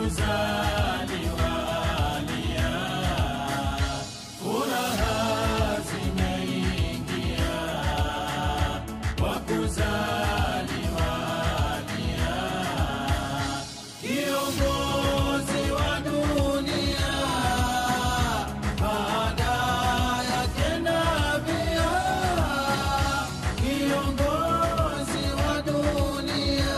kuzaliwa lia, furaha zimeingia kwa kuzaliwa lia, kiongozi wa dunia baada yake nabia, kiongozi wa dunia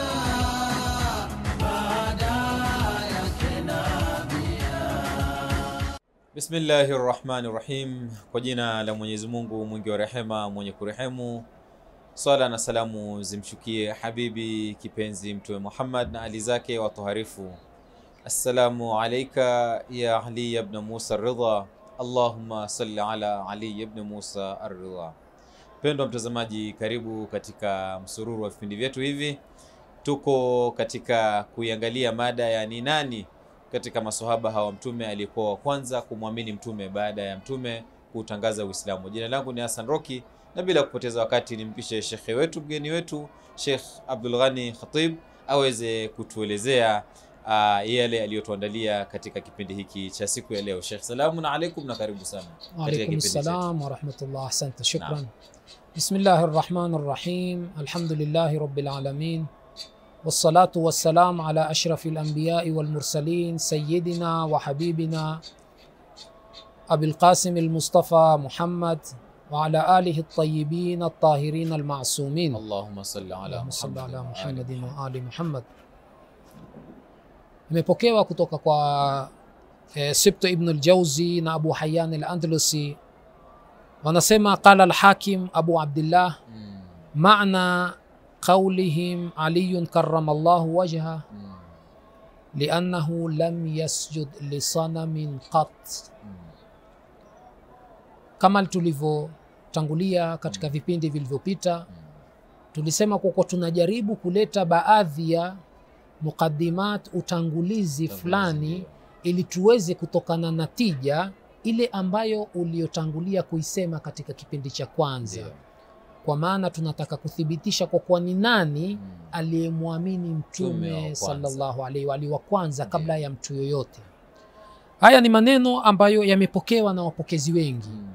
baada yake nabia. Bismillahi rahmani rahim, kwa jina la Mwenyezi Mungu mwingi wa rehema mwenye kurehemu. Swala na salamu zimshukie habibi kipenzi Mtume Muhammad na ali zake watoharifu. Assalamu alaika ya Ali ibn Musa Ridha, Allahumma salli ala Ali ibn Musa Ar-Ridha. Mpendwa mtazamaji, karibu katika msururu wa vipindi vyetu hivi. Tuko katika kuiangalia mada ya ni nani katika maswahaba hawa mtume aliyekuwa wa kwanza kumwamini mtume baada ya mtume kuutangaza Uislamu. Jina langu ni Hassan Roki, na bila kupoteza wakati nimpishe shekhe wetu, mgeni wetu Sheikh Abdul Ghani Khatib aweze kutuelezea uh, yale aliyotuandalia katika kipindi hiki cha siku ya leo. Sheikh, salamu alaikum na karibu sana katika وعليكم kipindi chetu. السلام ورحمة الله أحسنت شكرا نعم. بسم الله الرحمن الرحيم الحمد لله رب العالمين والصلاة والسلام على أشرف الأنبياء والمرسلين سيدنا وحبيبنا أبي القاسم المصطفى محمد وعلى آله الطيبين الطاهرين المعصومين Allahumma salli ala اللهم صل Muhammad على wa ali Muhammadin Muhammad. wa ali Muhammad. Imepokewa kutoka kwa e, Sibtu ibn al-Jawzi na Abu Hayyan al-Andalusi wanasema qala al-Hakim Abu Abdullah Mm, maana qawlihim Ali karrama Allah wajha mm, liannahu lam yasjud li sanamin qat mm. kama tulivyotangulia katika vipindi vilivyopita tulisema kwa kuwa tunajaribu kuleta baadhi ya muqaddimat utangulizi fulani ndio. ili tuweze kutokana na tija ile ambayo uliotangulia kuisema katika kipindi cha kwanza Ndio. kwa maana tunataka kuthibitisha kwa kuwa ni nani Mm. aliyemwamini Mtume wa mtume kwanza. sallallahu alaihi wa alihi wa kwanza Ndio. kabla ya mtu yoyote haya ni maneno ambayo yamepokewa na wapokezi wengi Mm.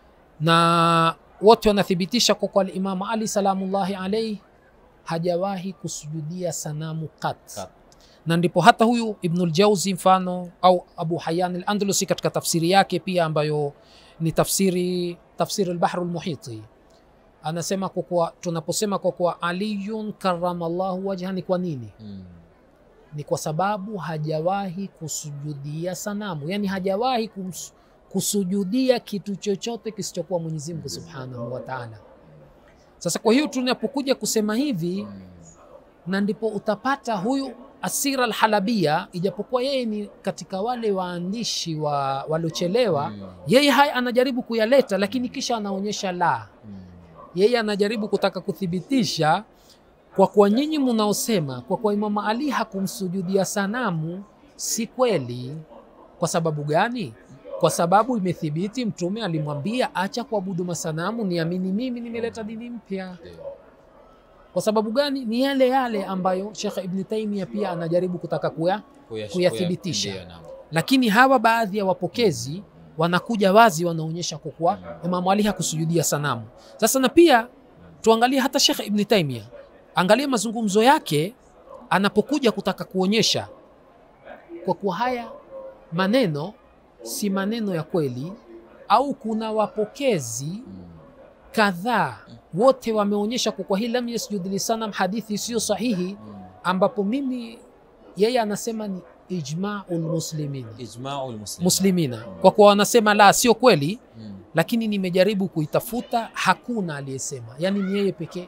na wote wanathibitisha kwa kuwa Imamu Ali salamullahi alaihi hajawahi kusujudia sanamu kat, Kat. na ndipo hata huyu Ibnul Jauzi mfano au Abu Hayyan al-Andalusi katika tafsiri yake pia ambayo ni tafsiri tafsiri al-Bahr al-Muhiti anasema kwa kuwa tunaposema kwa kuwa aliyun karamallahu wajha ni kwa nini? Mm. Ni kwa sababu hajawahi kusujudia sanamu, yani hajawahi kums, kusujudia kitu chochote kisichokuwa Mwenyezi Mungu Subhanahu wa Ta'ala. Sasa kwa hiyo tunapokuja kusema hivi Mm. na ndipo utapata huyu Asira al-Halabia, ijapokuwa yeye ni katika wale waandishi wa waliochelewa, Mm. yeye haya anajaribu kuyaleta, lakini kisha anaonyesha la, Mm. yeye anajaribu kutaka kuthibitisha kwa kuwa nyinyi mnaosema kwa kuwa Imamu Ali hakumsujudia sanamu si kweli. Kwa sababu gani? Kwa sababu imethibiti Mtume alimwambia acha kuabudu masanamu, niamini mimi, nimeleta dini mpya. Ndio. Kwa sababu gani? Ni yale yale ambayo Shekh Ibn Taimia pia anajaribu kutaka kuya, Kuya- Kuyathibitisha. kuya- ndio, naam. lakini hawa baadhi ya wapokezi wanakuja wazi, wanaonyesha kwa kuwa Imamu Ali hakusujudia sanamu. Sasa na pia tuangalie hata Shekh Ibn Taimia, angalia mazungumzo yake anapokuja kutaka kuonyesha kwa kuwa haya maneno si maneno ya kweli, au kuna wapokezi Mm. kadhaa wote wameonyesha kwa kuwa hii lam yasjud lisanam hadithi isiyo sahihi, Mm. ambapo mimi yeye anasema ni ijmaul muslimin Ijma'ul muslimin. muslimina, kwa kuwa wanasema la, sio kweli, Mm. lakini nimejaribu kuitafuta, hakuna aliyesema, yani ni yeye pekee.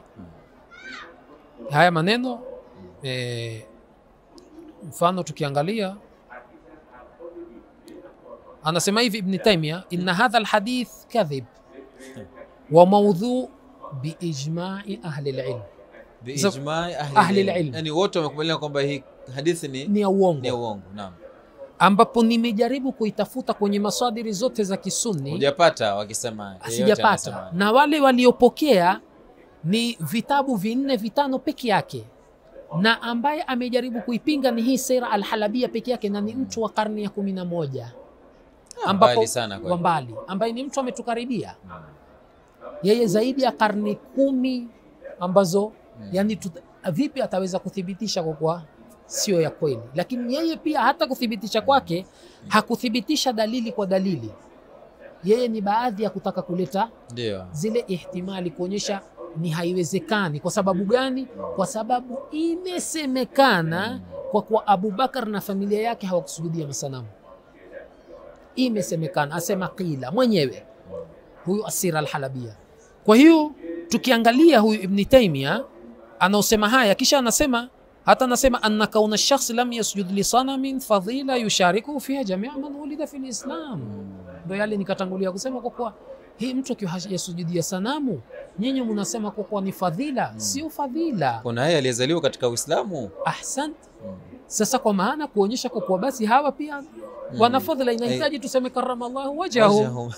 Haya maneno eh, mfano tukiangalia anasema hivi Ibn Taymiyyah, inna hadha alhadith kadhib wa mawdhu biijma'i ahli alilm, Biijma'i ahli ahli al-ilm. al-ilm. Yani wote wamekubaliana kwamba hii hadithi ni ni ya ni uongo, uongo. Naam. ambapo nimejaribu kuitafuta kwenye masadiri zote za Kisunni Hujapata wakisema yeyote sijapata, anasema. na wale waliopokea ni vitabu vinne vitano peke yake na ambaye amejaribu kuipinga ni hii sera alhalabia peke yake na ni mtu wa karne ya kumi na moja ambapo mbali sana kweli. wa mbali ambaye ni mtu ametukaribia yeye zaidi ya karne kumi ambazo yani tuta, vipi ataweza kuthibitisha kwa kuwa sio ya kweli lakini yeye pia hata kuthibitisha kwake hakuthibitisha dalili kwa dalili yeye ni baadhi ya kutaka kuleta ndio zile ihtimali kuonyesha ni haiwezekani kwa sababu gani kwa sababu imesemekana kwa kuwa abubakar na familia yake hawakusujudia masanamu imesemekana asema qila mwenyewe huyu asira alhalabia kwa hiyo tukiangalia huyu ibni taimia anaosema haya kisha anasema hata anasema anna kauna shakhsi lam yasjud lisanamin fadhila yusharikuhu fiha jamia man wulida fi lislam ndo yale nikatangulia kusema kwa kuwa hii mtu akiwa hajasujudia sanamu nyinyi mnasema kwa kuwa ni fadhila sio fadhila kuna yeye aliyezaliwa katika uislamu ahsant sasa kwa maana kuonyesha kwa kuwa basi hawa pia wana fadhila inahitaji tuseme karamallahu wajahu Wajahum.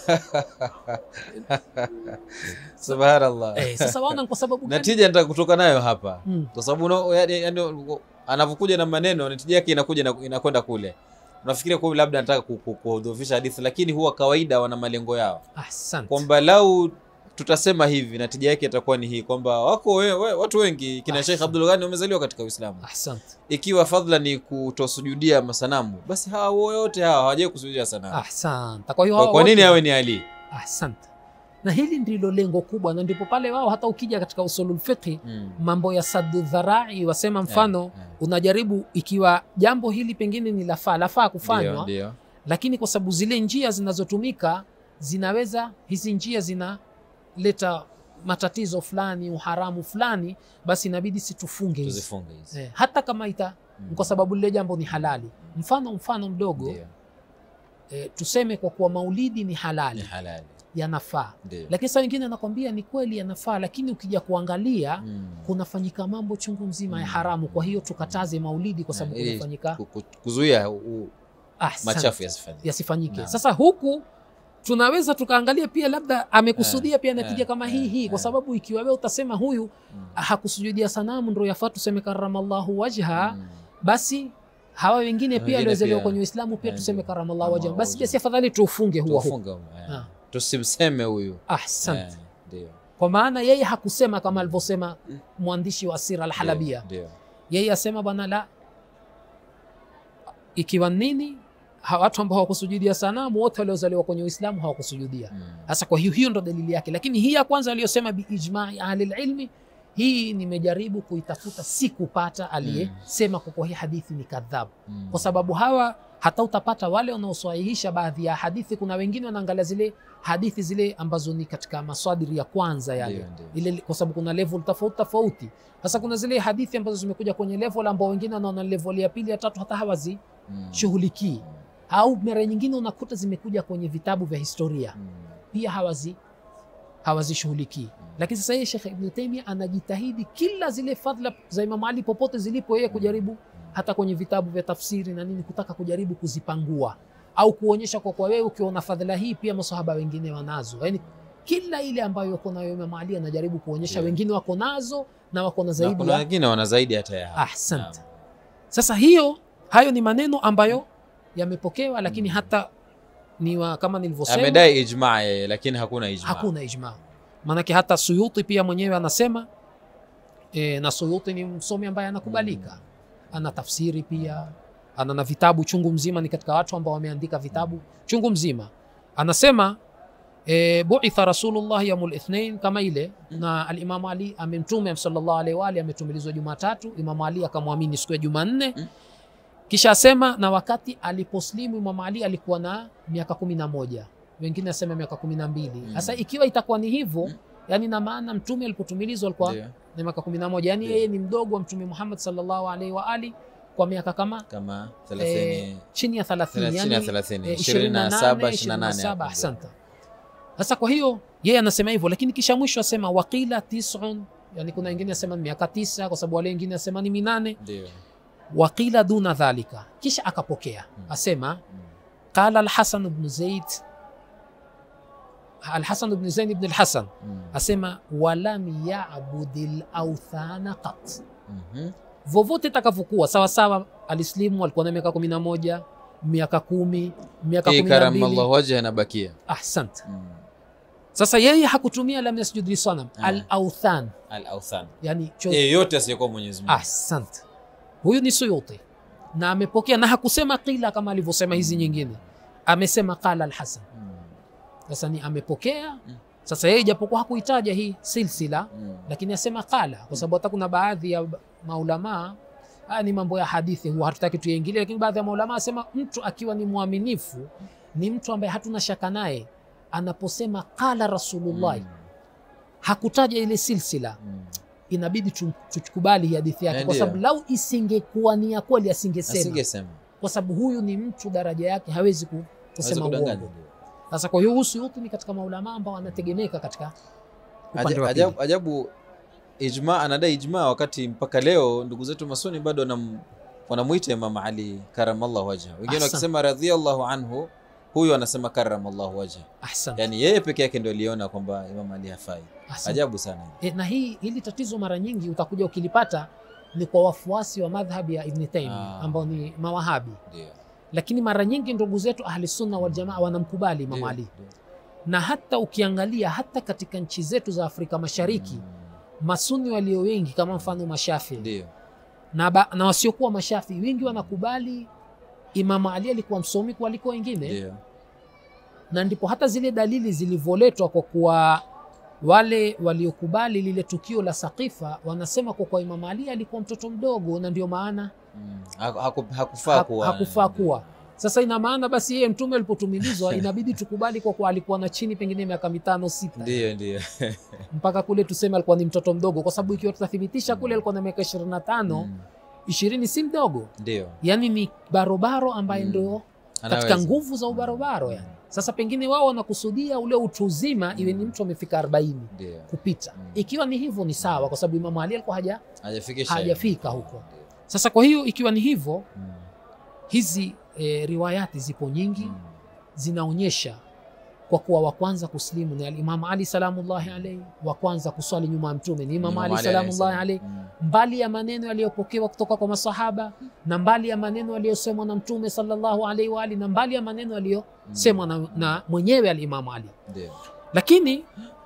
subhanallah eh, sasa waona kwa sababu gani natija nataka kutoka nayo hapa Mm. kwa sababu una- yaani- yaani anavyokuja na maneno natija yake inakuja na- inakwenda kule unafikiria kwa labda anataka ku- ku- kudhoofisha hadithi lakini huwa kawaida wana malengo yao ahsant kwamba lau tutasema hivi natija yake itakuwa ni hii kwamba wako we, we, watu wengi kina Ah, Sheikh sawa. Abdul Ghani wamezaliwa katika Uislamu ahsant ikiwa fadhila ni kutosujudia masanamu basi hawa wote hawa hawajai kusujudia sanamu ahsant kwa hiyo kwa, hawa kwa nini wote- awe ni Ali ahsant na hili ndilo lengo kubwa na ndipo pale wao hata ukija katika usulul fiqhi mm. mambo ya saddu dharai wasema mfano Eh, eh. unajaribu ikiwa jambo hili pengine ni lafaa lafaa kufanywa Ndio, ndio. lakini kwa sababu zile njia zinazotumika zinaweza hizi njia zinaleta matatizo fulani uharamu fulani basi inabidi situfunge hizi tuzifunge hizi eh, hata kama ita Mm. kwa sababu lile jambo ni halali mfano mfano mdogo Ndio, eh, tuseme kwa kuwa maulidi ni ni halali halali yanafaa ndio lakini saa wengine anakwambia ni kweli yanafaa lakini ukija kuangalia Mm. kunafanyika mambo chungu mzima ya Mm. haramu kwa hiyo tukataze maulidi kwa sababu Eh, ili kunafanyika ku- ku- kuzuia u- ahsan, machafu yasifanyike yasifanyike Naam. sasa huku tunaweza tukaangalia pia labda amekusudia Eh, pia natija eh, kama eh, hii hii kwa eh. sababu ikiwa wewe utasema huyu Mm. hakusujudia sanamu ndo yafaa tuseme karamallahu wajha Mm. basi hawa wengine pia Wengine waliozaliwa pia. kwenye uislamu pia Eh, tuseme ndio. karamallahu wajha Kama basi wajha. basi afadhali tuufunge huo huo Tufunge, eh. Ah. tusimseme huyu ahsant Eh, ndio kwa maana yeye hakusema kama alivyosema mwandishi wa sira alhalabia Ndio, ndio. yeye asema bwana la ikiwa nini ha- watu ambao hawakusujudia sanamu wote waliozaliwa kwenye uislamu hawakusujudia Mm. sasa kwa hiyo hiyo ndo dalili yake lakini hii ya kwanza aliyosema biijmai ahli lilmi hii nimejaribu kuitafuta si kupata aliyesema kwa kuwa hii hadithi ni kadhabu Mm. kwa sababu hawa hata utapata wale wanaosahihisha baadhi ya hadithi kuna wengine wanaangalia zile hadithi zile ambazo ni katika maswadiri ya kwanza yale Ndio, ndio. ile kwa sababu kuna level tofauti tofauti sasa kuna zile hadithi ambazo zimekuja kwenye level ambao wengine wanaona level ya pili ya tatu hata hawazishughulikii Mm. au mara nyingine unakuta zimekuja kwenye vitabu vya historia Mm. pia hawazi hawazishughulikii lakini sasa yeye Sheikh Ibn Taymiyyah anajitahidi kila zile fadhila za Imam Ali popote zilipo yeye kujaribu hata kwenye vitabu vya tafsiri na nini kutaka kujaribu kuzipangua au kuonyesha kwa kwa wewe ukiona fadhila hii pia masahaba wengine wanazo yani kila ile ambayo uko nayo Imam Ali anajaribu kuonyesha Ndio. wengine wako nazo na wako na Na zaidi kuna ya wengine wana zaidi hata ya hapo. ahsant Naam. sasa hiyo hayo ni maneno ambayo yamepokewa lakini hata ni wa, kama nilivyosema amedai ijma yeye lakini hakuna ijma hakuna ijma maanake hata suyuti pia mwenyewe anasema e, na suyuti ni msomi ambaye anakubalika ana tafsiri pia ana na vitabu chungu mzima ni katika watu ambao wameandika vitabu chungu mzima anasema e, buitha rasulullah yaumul ithnain kama ile na alimamu ali amemtume sallallahu alaihi wa alihi ametumilizwa jumatatu imamu ali akamwamini siku ya jumanne Mm. kisha asema na wakati aliposlimu imamu ali alikuwa na miaka kumi na moja wengine asema miaka kumi na mbili Mm. sasa ikiwa itakuwa ni hivyo Mm. yani na maana mtume alipotumilizwa alikuwa Ndio. na miaka kumi na moja yani Ndio. yeye ni mdogo wa mtume muhammad sallallahu alaihi wa ali kwa miaka kama kama eh, 30 chini ya 30 chini ya yani 30 eh, 27 28, 28 ahsanta sasa kwa hiyo yeye anasema hivyo lakini kisha mwisho asema waqila tisun yani kuna wengine asema ni miaka tisa kwa sababu wale wengine asema ni minane ndio waqila duna dhalika kisha akapokea Mm. asema Mm. qala alhasan bnu zaid alhasan bnu zaid bn alhasan Mm. asema walam yabudi lauthana qat Mhm. vovote itakavyokuwa sawasawa alislimu alikuwa na miaka kumi na moja miaka kumi miaka hii kumi na karamallahu mbili wajha inabakia ahsant mm. sasa yeye hakutumia lam yasjud lisanam Ah. al authan al authan yani cho... yeyote asiyekuwa Mwenyezi Mungu ahsant huyu ni suyuti na amepokea na hakusema qila kama alivyosema hizi nyingine amesema qala alhasan Mm. sasa ni amepokea sasa yeye japokuwa hakuitaja hii silsila Mm. lakini asema qala kwa sababu hata kuna baadhi ya maulamaa haya ni mambo ya hadithi huwa hatutaki tuyaingilie lakini baadhi ya maulamaa asema mtu akiwa ni mwaminifu ni mtu ambaye hatuna shaka naye anaposema qala rasulullahi Mm. hakutaja ile silsila Mm. inabidi tu- tukubali hii hadithi yake Eh, kwa ndio. sababu lau isingekuwa ni ya kweli asingesema asingesema kwa sababu huyu ni mtu daraja yake hawezi ku- Hawezi kusema kudanganya, uongo ndio. sasa kwa hiyo Suyuti ni katika maulamaa ambao wanategemeka katika upande Aja- wa pili. ajabu, ajabu ijma anadai ijma wakati mpaka leo ndugu zetu masuni bado wanam- wanamuita Imam Ali karamallahu wajha wengine Ahsan. wakisema radhiallahu anhu huyu anasema karamallahu wajha ahsan, yani yeye peke yake ndio aliona kwamba Imam Ali hafai ahsan. ajabu sana E, na hii hili tatizo mara nyingi utakuja ukilipata ni kwa wafuasi wa madhhabi ya Ibn Taymiyyah Ah. ambao ni mawahabi, ndio lakini mara nyingi ndugu zetu ahli sunna wal jamaa wanamkubali Imam Ndio, Ali, ndio. na hata ukiangalia hata katika nchi zetu za Afrika Mashariki Mm, masuni walio wengi kama mfano mashafi ndio na, ba, na wasiokuwa mashafi wengi wanakubali Imam Ali alikuwa msomi kuliko wengine, ndio na ndipo hata zile dalili zilivyoletwa kwa kuwa wale waliokubali lile tukio la Saqifa wanasema kwa kuwa Imam Ali alikuwa mtoto mdogo, na ndio maana Mm, haku- haku- hakufaa haku- kuwa hakufaa kuwa. Sasa ina maana basi yeye mtume alipotumilizwa inabidi tukubali kwa kuwa alikuwa na chini pengine miaka mitano sita, ndio ndio mpaka kule tuseme alikuwa ni mtoto mdogo, kwa sababu ikiwa tutathibitisha kule alikuwa na miaka ishirini na tano Mm, ishirini si mdogo, ndio yani ni barobaro ambaye Mm. ndio katika Anaweza. nguvu za ubarobaro yani. Sasa pengine wao wanakusudia ule utu uzima iwe ni mtu amefika 40 ndio kupita. Mm. Ikiwa ni hivyo ni sawa, kwa sababu Imamu Ali alikuwa haja. hajafikisha hajafika huko. Ndio. Sasa kwa hiyo ikiwa ni hivyo, Mm, hizi e, riwayati zipo nyingi mm, zinaonyesha kwa kuwa wa kwanza kuslimu ni Alimamu Ali salamullahi alaihi, wa kwanza kuswali nyuma ya Mtume ni Imamu Imam Ali Ali salamullahi alayhi alaihi, salam. mbali ya maneno yaliyopokewa kutoka kwa masahaba na mbali ya maneno yaliyosemwa na Mtume sallallahu alaihi wa alihi na mbali ya maneno yaliyosemwa na, na mwenyewe Alimamu Ali. Mm, ndio lakini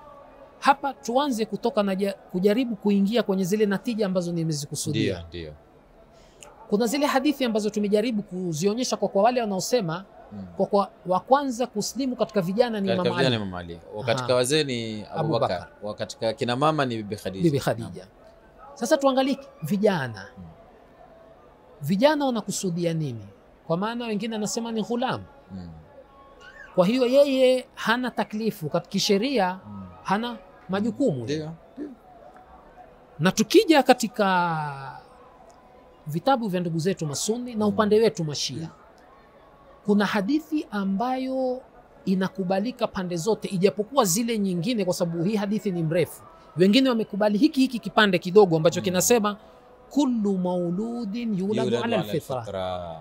hapa tuanze kutoka na ja- kujaribu kuingia kwenye zile natija ambazo nimezikusudia. ndio ndio Kuna zile hadithi ambazo tumejaribu kuzionyesha kwa kwa wale wanaosema Mm. kwa kwa wa kwanza kuslimu katika vijana ni katika Imam vijana Ali, Imam Ali Wa Aha. katika wazee ni Abu Abubakar Bakar. wa katika kina mama ni Bibi Khadija Bibi Khadija. Sasa tuangalie vijana, Mm. vijana wanakusudia nini? Kwa maana wengine anasema ni ghulam, Mm, kwa hiyo yeye hana taklifu katika sheria, mm. hana majukumu ndio na tukija katika vitabu vya ndugu zetu masuni na Mm. upande wetu mashia kuna hadithi ambayo inakubalika pande zote ijapokuwa zile nyingine kwa sababu hii hadithi ni mrefu wengine wamekubali hiki hiki kipande kidogo ambacho Mm. kinasema kullu mauludin yuladu Yuladu ala ala alfitra alfitra.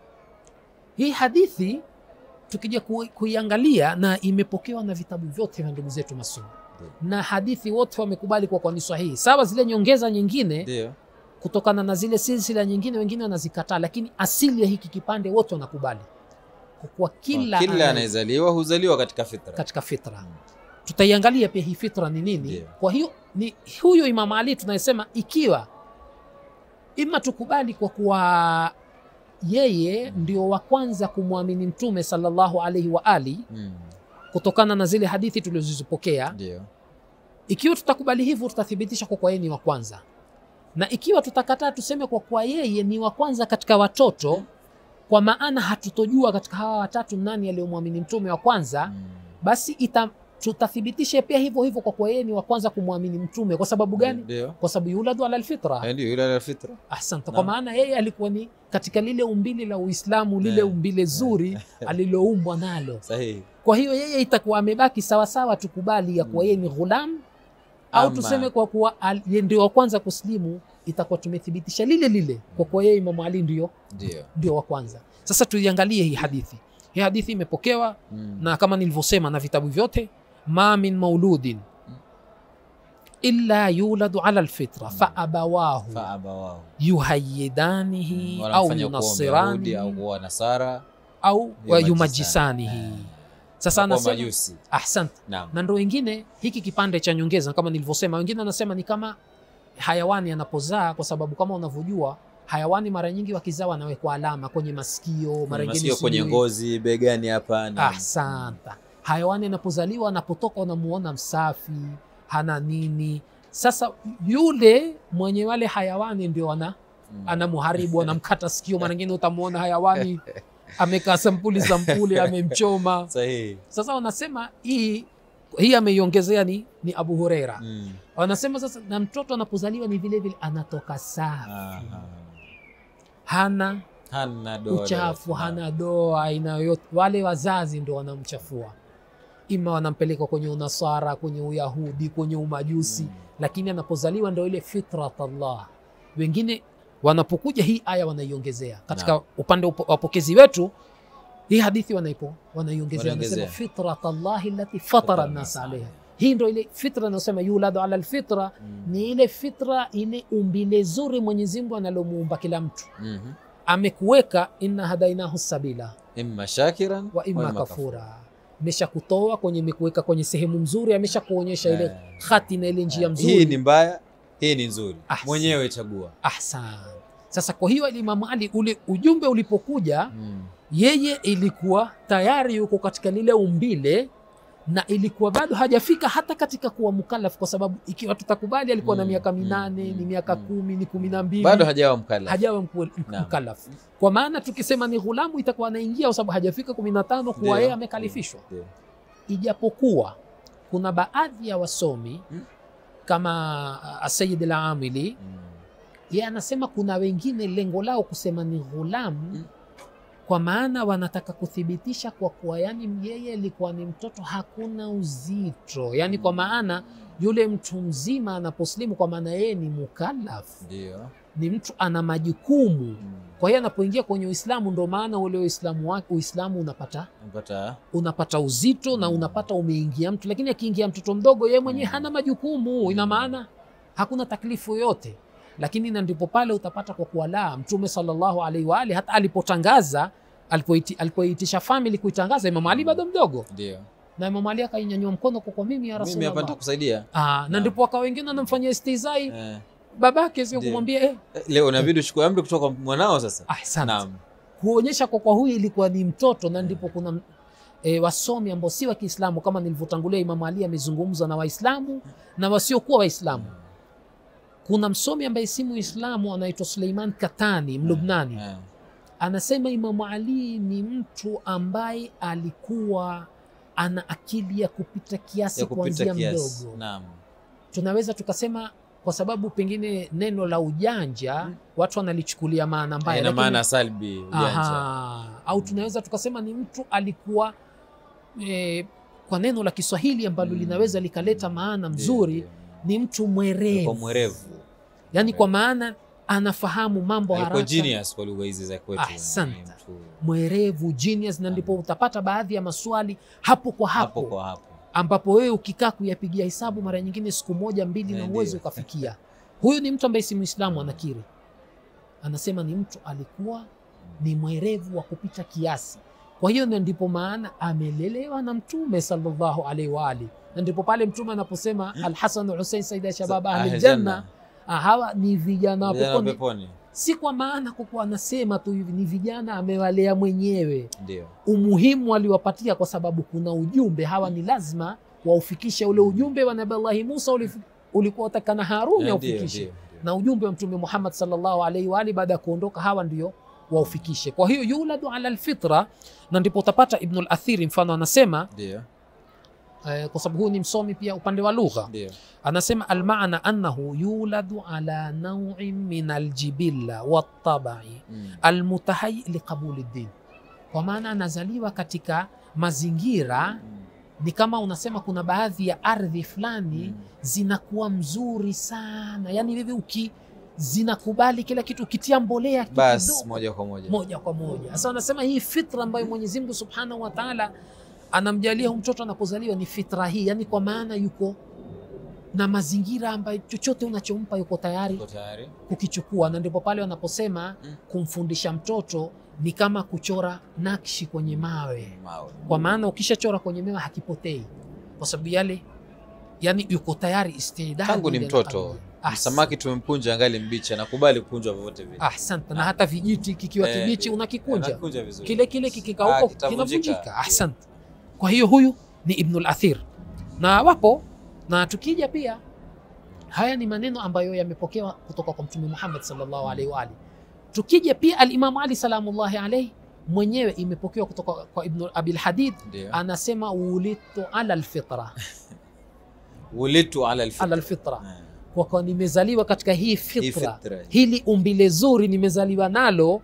hii hadithi tukija ku- kuiangalia na imepokewa na vitabu vyote vya ndugu zetu masuni Ndio. na hadithi wote wamekubali kwa kwa ni sahihi sawa zile nyongeza nyingine ndio kutokana na zile silsila nyingine wengine wanazikataa lakini asili ya hiki kipande wote wanakubali kwa kuwa kila, kila anaye- anayezaliwa huzaliwa katika fitra katika fitra tutaiangalia pia hii fitra ni nini Ndio. kwa hiyo ni huyu imam ali tunayesema ikiwa ima tukubali kwa kuwa yeye ndio wa kwanza kumwamini mtume sallallahu alaihi wa ali Mm, kutokana na zile hadithi tulizozipokea ndio ikiwa tutakubali hivyo tutathibitisha kwa kuwa yeye ni wa kwanza na ikiwa tutakataa tuseme kwa kuwa yeye ni wa kwanza katika watoto kwa maana hatutojua katika hawa watatu nani aliyomwamini mtume wa kwanza Mm, basi ita, tutathibitisha pia hivyo hivyo kwa kuwa yeye ni wa kwanza kumwamini mtume kwa sababu gani ndio kwa sababu yuladu ala alfitra Eh, ndio yule ala fitra asante kwa Naam. maana yeye alikuwa ni katika lile umbile la uislamu lile Eh, umbile zuri aliloumbwa nalo sahihi kwa hiyo yeye itakuwa amebaki sawasawa tukubali ya kuwa yeye ni ghulam au Ama- tuseme kwa kuwa al- yeye ndio wa kwanza kuslimu itakuwa tumethibitisha lile lile kwa kuwa yeye imamu ali ndio ndio ndio wa kwanza sasa tuiangalie hii hadithi hii hadithi imepokewa Mm, na kama nilivyosema na vitabu vyote ma min mauludin illa yuladu ala lfitra faabawahu faabawahu yuhayidanihi au wanamfanya kuwa Myahudi au yunasiranihi kuwa Nasara au Yumajisani. yumajisanihi Eh. sasa na kuwa anasema majusi ahsant naam na ndo wengine hiki kipande cha nyongeza kama nilivyosema wengine wanasema ni kama hayawani anapozaa kwa sababu kama unavyojua hayawani mara nyingi wakizaa wanawekwa alama kwenye masikio mara Kwenye nyingine masikio kwenye sijui- ngozi begani hapa naam. Asanta. Hayawani anapozaliwa anapotoka unamuona msafi, hana nini. Sasa yule mwenye wale hayawani ndio ana Mm. anamuharibu, anamkata sikio. Mara nyingine utamuona hayawani amekaa sampuli sampuli, amemchoma. sahihi Sasa wanasema hii hii ameiongezea ni, ni Abu Hureira. Mm. Wanasema sasa na mtoto anapozaliwa ni vile vile anatoka safi, Aha. hana hana doa uchafu lolote. hana doa aina yoyote. Wale wazazi ndo wanamchafua, ima wanampeleka kwenye unasara, kwenye uyahudi, kwenye umajusi Mm. lakini anapozaliwa ndo ile fitrat Allah. Wengine wanapokuja hii aya wanaiongezea katika Naam. upande upo- wapokezi wetu, hii hadithi wanaipo wanaiongezea, Wanaiongezea. wanasema fitrat Allahi allati fatara nnas alaiha. Hii ndo ile fitra inayosema yuladu ala lfitra, Mm. ni ile fitra, ile umbile zuri Mwenyezi Mungu analomuumba kila mtu Mhm. amekuweka inna hadainahu sabila imma shakiran wa imma kafura, amesha kutoa kwenye imekuweka kwenye sehemu mzuri, amesha kuonyesha ile Eh. khati na ile njia mzuri. hii ni mbaya hii ni nzuri Ahsan. mwenyewe chagua Ahsan. Sasa kwa hiyo Imamu Ali ule ujumbe ulipokuja, Mm. yeye ilikuwa tayari yuko katika lile umbile na ilikuwa bado hajafika hata katika kuwa mukallaf, kwa sababu ikiwa tutakubali alikuwa na Mm, miaka mm, minane mm, ni miaka mm. kumi ni kumi na mbili bado hajawa mkala hajawa mku- Naam. mukallaf. Kwa maana tukisema ni ghulamu itakuwa anaingia, kwa sababu hajafika kumi na tano kuwa Ndio. yeye amekalifishwa. Ndio. Ijapokuwa kuna baadhi ya wasomi Mm. kama Asayid Al-Amili Mm. ye anasema kuna wengine lengo lao kusema ni ghulamu Mm. kwa maana wanataka kuthibitisha kwa kuwa yani yeye alikuwa ni mtoto hakuna uzito yani kwa maana yule mtu mzima anaposlimu kwa maana yeye ni mukallaf ndio ni mtu ana majukumu Mm. kwa hiyo anapoingia kwenye uislamu ndo maana ule uislamu wake uislamu unapata Unapata unapata uzito na Mm. unapata umeingia mtu lakini akiingia mtoto mdogo yeye mwenyewe Mm. hana majukumu ina Mm. maana hakuna taklifu yoyote lakini na ndipo pale utapata kwa kuwa la mtume sallallahu alaihi wa alihi hata alipotangaza alipoiti- alipoitisha family kuitangaza Imam Ali bado mdogo ndio na Imam Ali akainyanyua mkono kwa kwa mimi ya mimi hapa Rasulullah nitakusaidia ah, na Naam. ndipo waka wengine wanamfanyia istizai eh. babake sio Ndio. kumwambia eh, Eh, leo inabidi uchukue amri kutoka kwa mwanao sasa ahsante naam kuonyesha kwa kwa huyu ilikuwa ni mtoto na ndipo kuna e, wasomi ambao si wa Kiislamu kama nilivyotangulia, Imamu Ali amezungumza na Waislamu na wasiokuwa Waislamu. Kuna msomi ambaye si Muislamu anaitwa Suleiman Katani Mlubnani, Eh. anasema Imamu Ali ni mtu ambaye alikuwa ana akili ya kupita kiasi ya kupita kuanzia kiasi mdogo. naam Tunaweza tukasema kwa sababu pengine neno la ujanja Mm. watu wanalichukulia maana mbaya, ina lakini- maana salbi ujanja Aha. Au tunaweza tukasema ni mtu alikuwa eh, kwa neno la Kiswahili ambalo Mm. linaweza likaleta maana Ndio, mzuri, ndio. ni mtu Alikuwa mwerevu, mwerevu yaani kwa maana anafahamu mambo alikuwa haraka, genius kwa lugha hizi za kwetu Ahsante. Ni mtu mwerevu genius, na ndipo utapata baadhi ya maswali hapo kwa hapo, hapo kwa hapo ambapo wewe ukikaa kuyapigia hesabu mara nyingine siku moja mbili Eh, na ndio. uwezo ukafikia. Huyu ni mtu ambaye si Muislamu, anakiri, anasema ni mtu alikuwa ni mwerevu wa kupita kiasi. Kwa hiyo na ndipo maana amelelewa na Mtume sallallahu alaihi wa ali, na ndipo pale Mtume anaposema Alhasan Husein saida shabab ahli Ahli janna, ah, hawa ni vijana wa Vijana wa peponi. peponi Si kwa maana kwa kuwa anasema tu hivi, ni vijana amewalea mwenyewe. ndio Umuhimu aliwapatia kwa sababu kuna ujumbe, hawa ni lazima waufikishe ule ujumbe wa Nabii Allahi Musa ulif- ulikuwa utakana Haruni Eh, ndio, aufikishe ndio, ndio. na ujumbe wa Mtume Muhammad sallallahu alaihi wa alihi baada ya kuondoka hawa ndio waufikishe. Kwa hiyo yuladu ala alfitra, na ndipo utapata Ibn al-Athiri mfano anasema ndio eh, kwa sababu huyu ni msomi pia upande wa lugha, ndio anasema almaana annahu yuladu ala nawin min aljibilla wattabai Mm. almutahayi liqabuli ddin, kwa maana anazaliwa katika mazingira Mm. ni kama unasema kuna baadhi ya ardhi fulani Mm. zinakuwa mzuri sana, yani hivi uki zinakubali kila kitu, ukitia mbolea kitu basi kidogo, moja kwa moja moja kwa moja. Sasa wanasema hii fitra ambayo Mwenyezi Mungu Subhanahu wa Ta'ala anamjalia huyu mtoto anapozaliwa ni fitra hii, yani kwa maana yuko na mazingira ambayo chochote unachompa yuko tayari Uko tayari? kukichukua, na ndipo pale wanaposema Mm. kumfundisha mtoto ni kama kuchora nakshi kwenye mawe, Mawe. kwa maana ukishachora kwenye mawe hakipotei, kwa sababu yale yani yuko tayari istidadi Tangu ni ile mtoto. nakabili. Ahsan- Samaki tumemkunja angali mbichi, anakubali kukunjwa vyovyote vile. Ahsanta, na hata vijiti kikiwa Eh, kibichi unakikunja Anakunja vizuri. kile kile Ah, kikikauka kitavunjika. kinavunjika. Ahsante. Kwa hiyo huyu ni Ibnul Athir, na wapo na tukija pia, haya ni maneno ambayo yamepokewa kutoka kwa Mtume Muhammad sallallahu alaihi wa alihi. Tukija pia Alimamu Ali salamullahi alaihi mwenyewe imepokewa kutoka kwa Ibn Abil Hadid, Ndio. anasema ulitu ala alfitra, Ulitu ala alfitra. ala alfitra, Eh, kwa kuwa nimezaliwa katika hii hii fitra, fitra. hili umbile zuri nimezaliwa nalo,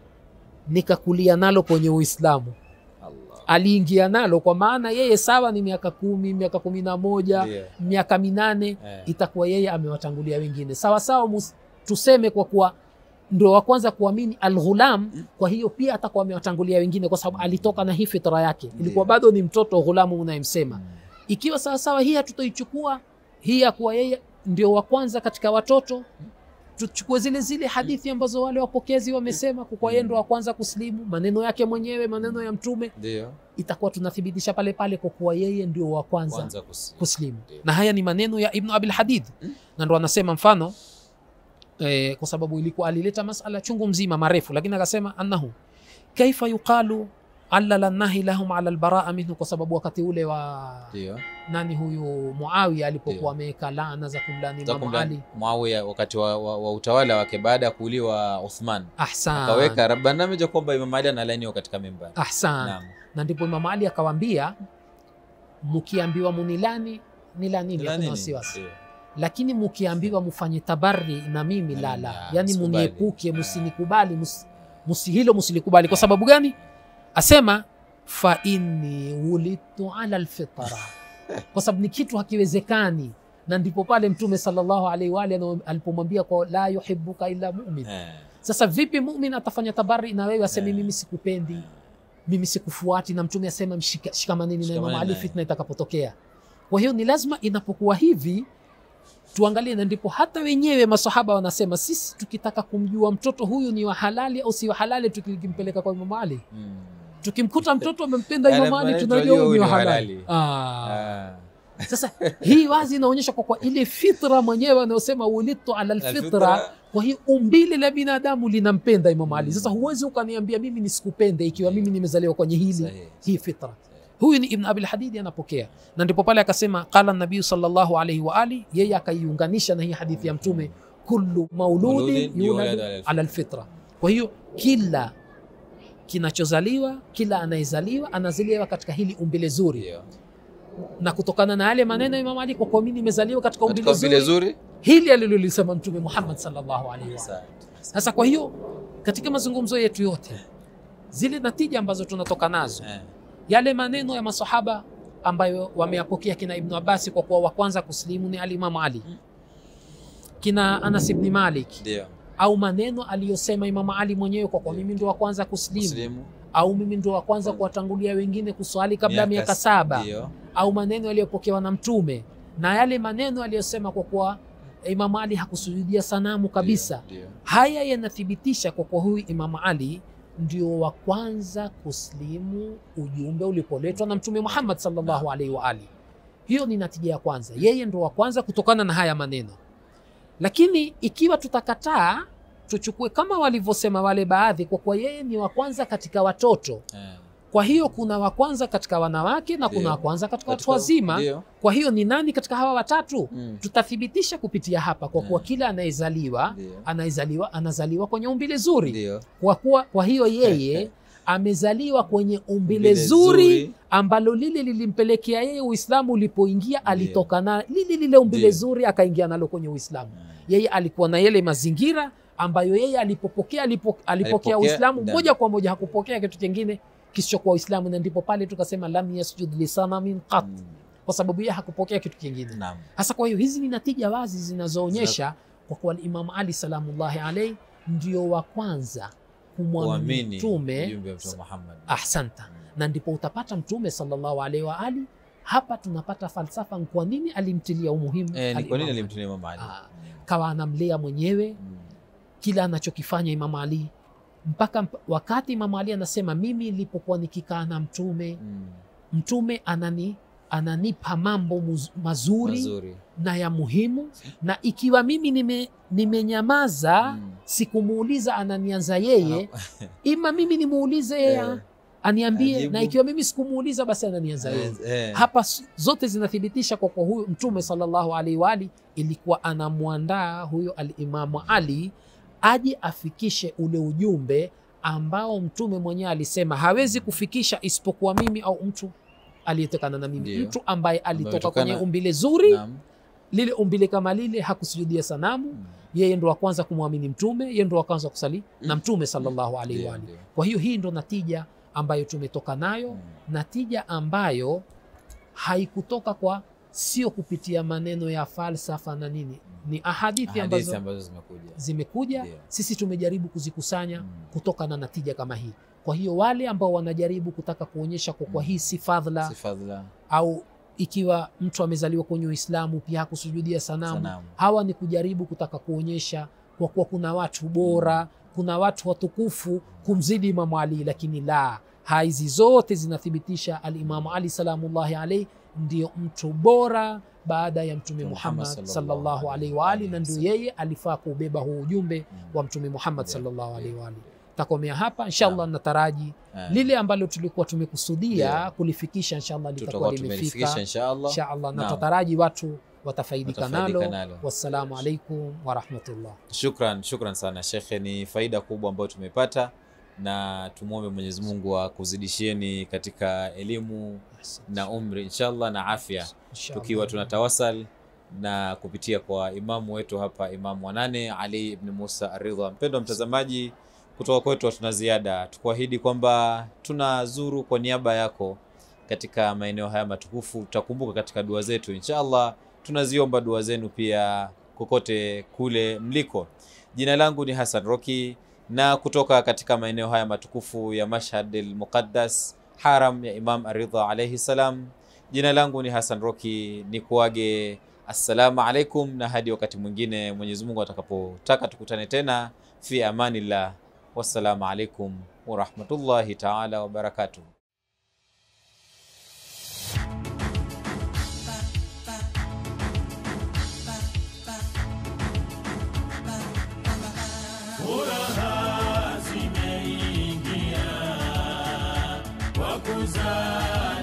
nikakulia nalo kwenye Uislamu. Allah. aliingia nalo kwa maana yeye sawa ni miaka kumi miaka kumi na moja Ndio. miaka minane Eh. itakuwa yeye amewatangulia wengine sawa sawa mus- tuseme kwa kuwa ndo wa kwanza kuamini alghulam kwa hiyo pia atakuwa amewatangulia wengine kwa sababu alitoka na hii fitra yake ilikuwa bado ni mtoto ghulamu unayemsema ikiwa sawasawa hii hatutoichukua hii ya kuwa yeye ndio wa kwanza katika watoto tuchukue zile zile hadithi ambazo wale wapokezi wamesema kwa kuwa yeye ndo wa kwanza kuslimu maneno yake mwenyewe maneno ya mtume Ndio. itakuwa tunathibitisha pale pale kwa kuwa yeye ndio wa kwanza Kwanza kus- kuslimu Ndio. na haya ni maneno ya ibnu abil hadid Mm. na ndo anasema mfano eh, kwa sababu ilikuwa alileta masala chungu mzima marefu lakini akasema annahu kaifa yuqalu allala nahi lahum ala albaraa minhu kwa sababu wakati ule wa Ndio. nani huyu muawiya alipokuwa Ndio. ameweka laana za kumlani Za imamu kumla- ali Muawiya wakati wa, wa, wa utawala wake baada ya kuuliwa Uthman ahsan akaweka rabbanameja kwamba Imam Ali analainiwa katika mimbari. ahsan Naam. na ndipo imamu ali akawaambia mkiambiwa munilani nilanini Ila hakuna nini? wasiwasi Ndio. lakini mkiambiwa mfanye tabari na mimi Na lala mimi, ah, yani msikubali. muniepuke Ah. musinikubali mus, musi hilo musilikubali kwa sababu gani asema fa inni wulitu ala lfitra kwa sababu ni kitu hakiwezekani na ndipo pale mtume sallallahu alaihi wa alihi ana- alipomwambia kwa la yuhibuka illa mumin Eh. sasa vipi mumin atafanya tabari na wewe aseme Eh. mimi sikupendi mimi sikufuati na mtume asema mshika- shikamaneni na Shikamaneni Imam Ali naye. fitna itakapotokea. Kwa hiyo ni lazima inapokuwa hivi tuangalie, na ndipo hata wenyewe masahaba wanasema sisi tukitaka kumjua mtoto huyu ni wa halali au si wa halali, tukimpeleka kwa Imam Ali, Mm. tukimkuta mtoto amempenda Yale Imam Ali maneno tunajua huyu ni wa halali. halali. Ah. Ah. Sasa hii wazi inaonyesha kwa kwa ile fitra mwenyewe anayosema ulitu ala alfitra, Alfitra. kwa hiyo umbile la binadamu linampenda Imam Ali. Sasa huwezi ukaniambia mimi nisikupende ikiwa mimi nimezaliwa kwenye hili Sahihi. hii fitra huyu ni ibn abil hadidi anapokea na ndipo pale akasema qala nabiyu sallallahu alaihi wa ali yeye akaiunganisha na hii hadithi ya mtume kullu mauludin Mauludin yuladu yuladu ala ala alfitra kwa hiyo kila kinachozaliwa kila anayezaliwa anazaliwa katika hili umbile zuri Ndio. na kutokana na yale maneno ya Imam Ali kwa kuwa mimi nimezaliwa katika Katika umbile vile zuri zuri. hili alilolisema mtume Muhammad sallallahu alaihi wa Asante. sasa kwa hiyo katika mazungumzo yetu yote zile natija ambazo tunatoka nazo Eh. yale maneno ya masahaba ambayo wameyapokea kina Ibnu Abasi kwa kuwa wa kwanza kuslimu ni alimamu Ali, kina Anas ibni Malik, Ndio. au maneno aliyosema Imamu Ali mwenyewe kwa kuwa mimi ndo wa kwanza kuslimu, Muslimu. au mimi ndo wa kwanza kuwatangulia wengine kuswali kabla ya miaka s- saba, Ndio. au maneno yaliyopokewa na Mtume na yale maneno aliyosema kwa kuwa Imamu Ali hakusujudia sanamu kabisa. Ndio. Haya yanathibitisha kwa kuwa huyu Imamu Ali ndio wa kwanza kuslimu ujumbe ulipoletwa na Mtume Muhammad sallallahu alaihi wa ali. Hiyo ni natija ya kwanza, yeye ndo wa kwanza kutokana na haya maneno. Lakini ikiwa tutakataa, tuchukue kama walivyosema wale baadhi, kwa kuwa yeye ni wa kwanza katika watoto, Eh. kwa hiyo kuna wa kwanza katika wanawake na kuna Ndio. wa kwanza katika watu Katika- wazima. Ndio. Kwa hiyo ni nani katika hawa watatu? Mm. Tutathibitisha kupitia hapa, kwa kuwa Mm. kila anayezaliwa Ndio. anayezaliwa anazaliwa kwenye umbile zuri Ndio. kwa kuwa kwa hiyo yeye amezaliwa kwenye umbile Umbile zuri zuri. ambalo lile lilimpelekea yeye Uislamu ulipoingia Ndio. alitoka na lile lile umbile Ndio. zuri akaingia nalo kwenye Uislamu. Mm. Yeye alikuwa na yale mazingira ambayo yeye alipopokea alipo, alipokea Alipokea Uislamu ndani. moja kwa moja, hakupokea kitu kingine kisichokuwa Uislamu, na ndipo pale tukasema lam yasjud lisanamin qat, Mm. kwa sababu yeye hakupokea kitu kingine. Naam. Hasa kwa hiyo hizi ni natija wazi zinazoonyesha kwa kuwa Imam Ali salamullahi alaihi ndio wa kwanza kumwamini Kuamini mtume ujumbe wa Mtume Muhammad. ahsanta, na ndipo utapata mtume sallallahu alaihi wa ali hapa tunapata falsafa ni kwa nini alimtilia umuhimu Eh, ni kwa nini al-Imam Ali. alimtulia Imam Ali? Ah, kawa anamlea mwenyewe Mm. kila anachokifanya Imam Ali mpaka mp- wakati Imam Ali anasema mimi nilipokuwa nikikaa na mtume Mm. mtume anani ananipa mambo muz, mazuri, Mazuri. na ya muhimu na ikiwa mimi nime, nimenyamaza Mm. sikumuuliza ananianza yeye ima mimi nimuulize yeye Eh, aniambie ajibu. na ikiwa mimi sikumuuliza basi ananianza yeye eh, eh. hapa s- zote zinathibitisha kwa kwa huyu mtume sallallahu alaihi wa ali ilikuwa anamwandaa huyo alimamu ali aje afikishe ule ujumbe ambao mtume mwenyewe alisema hawezi kufikisha isipokuwa mimi au mtu aliyetokana na mimi Ndiyo. mtu ambaye alitoka ametokana- kwenye umbile zuri Naam. lile umbile kama lile hakusujudia sanamu Mm. yeye ndo wa kwanza kumwamini mtume yeye ndo wa kwanza kusali na mtume sallallahu alaihi Ndiyo, wa ali ndiyo. kwa hiyo hii ndo natija ambayo tumetoka nayo Mm. natija ambayo haikutoka kwa sio kupitia maneno ya falsafa na nini ni ahadithi Hadithi ambazo ambazo zimekuja. zimekuja Ndiyo. sisi tumejaribu kuzikusanya Mm. kutoka na natija kama hii kwa hiyo wale ambao wanajaribu kutaka kuonyesha kwa kwa Mm. hii si fadhla Si fadhila. au ikiwa mtu amezaliwa kwenye uislamu pia hakusujudia sanamu Sanamu. hawa ni kujaribu kutaka kuonyesha kwa kuwa kuna watu bora kuna watu watukufu kumzidi imamu ali lakini la hizi zote zinathibitisha alimamu ali salamullahi alaihi ndio mtu bora baada ya mtume Muhammad muhammad sallallahu sallallahu alaihi wa ali na ndio wasallam. yeye alifaa kuubeba huu ujumbe Mm. wa mtume muhammad Ndio, sallallahu ndio. alaihi wa ali takomea hapa inshallah Naam. nataraji Eh. lile ambalo tulikuwa tumekusudia Ndio. kulifikisha inshallah litakuwa tutakuwa tumelifikisha limefika inshallah. inshallah na Naam. tataraji watu watafaidika Watafaidika nalo nalo. wassalamu alaikum warahmatullah Shukran, shukran sana shekhe, ni faida kubwa ambayo tumepata, na tumwombe Mwenyezi Mungu akuzidishieni katika elimu na umri inshallah na afya, Inshallah. tukiwa tunatawasal na kupitia kwa imamu wetu hapa, Imamu wa nane Ali ibn Musa Aridha. Mpendwa mtazamaji, kutoka kwetu hatuna ziada, tukuahidi kwamba tunazuru kwa niaba yako katika maeneo haya matukufu. Tutakumbuka katika dua zetu inshallah, tunaziomba dua zenu pia kokote kule mliko. Jina langu ni Hassan Roki na kutoka katika maeneo haya matukufu ya Mashhad al-Muqaddas, haram ya Imam Aridha alayhi salam. Jina langu ni Hassan Roki, ni kuage assalamu alaikum, na hadi wakati mwingine Mwenyezi Mungu atakapotaka tukutane tena, fi amanillah, wassalamu alaikum warahmatullahi taala wabarakatuh. Furaha zimeingia kwa kuzaa